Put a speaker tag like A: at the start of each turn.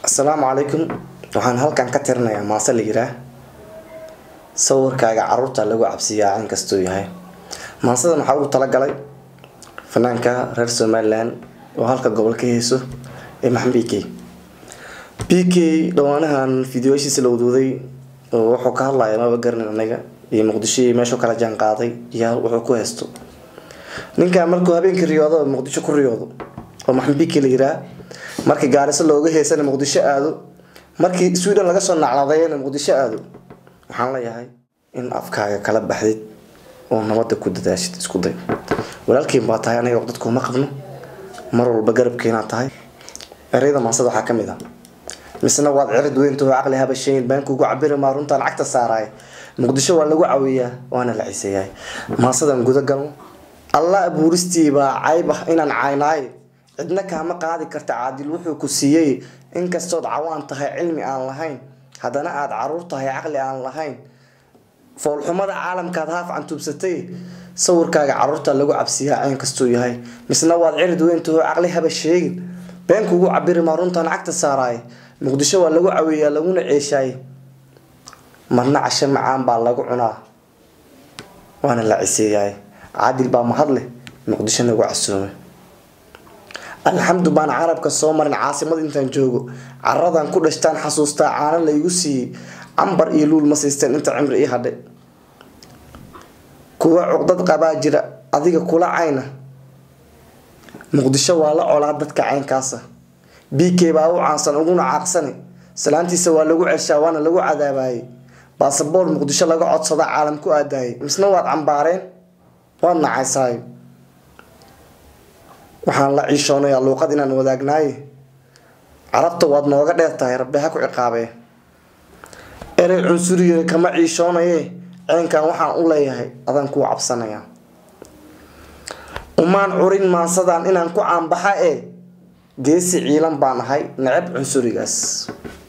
A: asalaamu calaykum waxaan halkan ka tirinayaa maase la yiraa sawirkaaga caruurta lagu cabsiyaa in kastuu yahay maasadan waxaa ugu talagalay fanaanka reer somalilan oo halka gobol ka heyso ee maxamed b k b k dhawaanahan fideoyashiisa la wadwaday oo wuxuu ka hadlaya maba garanin anaga iyo muqdisho iyo meeshuu kala jaan qaaday iyo wuxuu ku haysto ninkan markuu habeenkii riyoodo muqdisho ku riyoodo oo maxamed b k la yiraa markii gaariso looga heysana muqdisho aado markii sweden laga soo nacladayana muqdisho aado waxaan leeyahay in afkaaga kala baxdid oo nabada ku dadaashid isku day walaalkiin baa tahay aniga dadkuuma qabno mar walba garabkeenaa tahay ereyada maasada waxaa kamid ah misna waad cirid weyntaho caqli habashayn baan kugu cabiri maa runtaan cagta saaraay muqdisho waa lagu cawiyaa waana la ciseeyahay maasadan guda galno alla abuuristii baa cayb ah inaan caynaay cidna kaama qaadi karta caadil wuxuu ku siiyey inkastood cawaan tahay cilmi aan lahayn haddana aada caruur tahay caqli aan lahayn foolxumada caalamkaad haaf cantuubsatay sawirkaaga caruurta lagu cabsiyaa ceen kastuu yahay misna waad cirid weyntaho caqli haba sheegin been kugu cabiri maa runtaan cagta saaraay muqdisho waa lagu caweeyaa laguna ceeshaay marna casho macaan baa lagu cunaa waana la ciseeyaay caadil baa mahadleh muqdisho nagu casuume alxamdu baan carabka soo marin caasimad intaan joogo caradan ku dhashtaan xasuustaa caano laygu siiyey cambar iyo luul ma siisteen inta cimri ii hadhay kuwa cuqdad qabaa jira adiga kula cayna muqdisho waa la colaa dadka caynkaasa b k baa u caansan uguna caaqsane salaantiisa waa lagu ceshaa waana lagu cadaabayey baasaboor muqdisho laga codsada caalam ku aadaayay misna waad cambaareen waad nacaysaayo waxaan la ciishoonayaa luuqad inaan wadaagnaaye carabta waad nooga dheer tahay rabbi ha ku ciqaabee erey cunsurigeeda kama ciishoonaye ceenkan waxaan u leeyahay adaan kuu cabsanayaa umaan curin maansadaan inaan ku caanbaxa ee geesi ciilan baan ahay necab cunsurigaas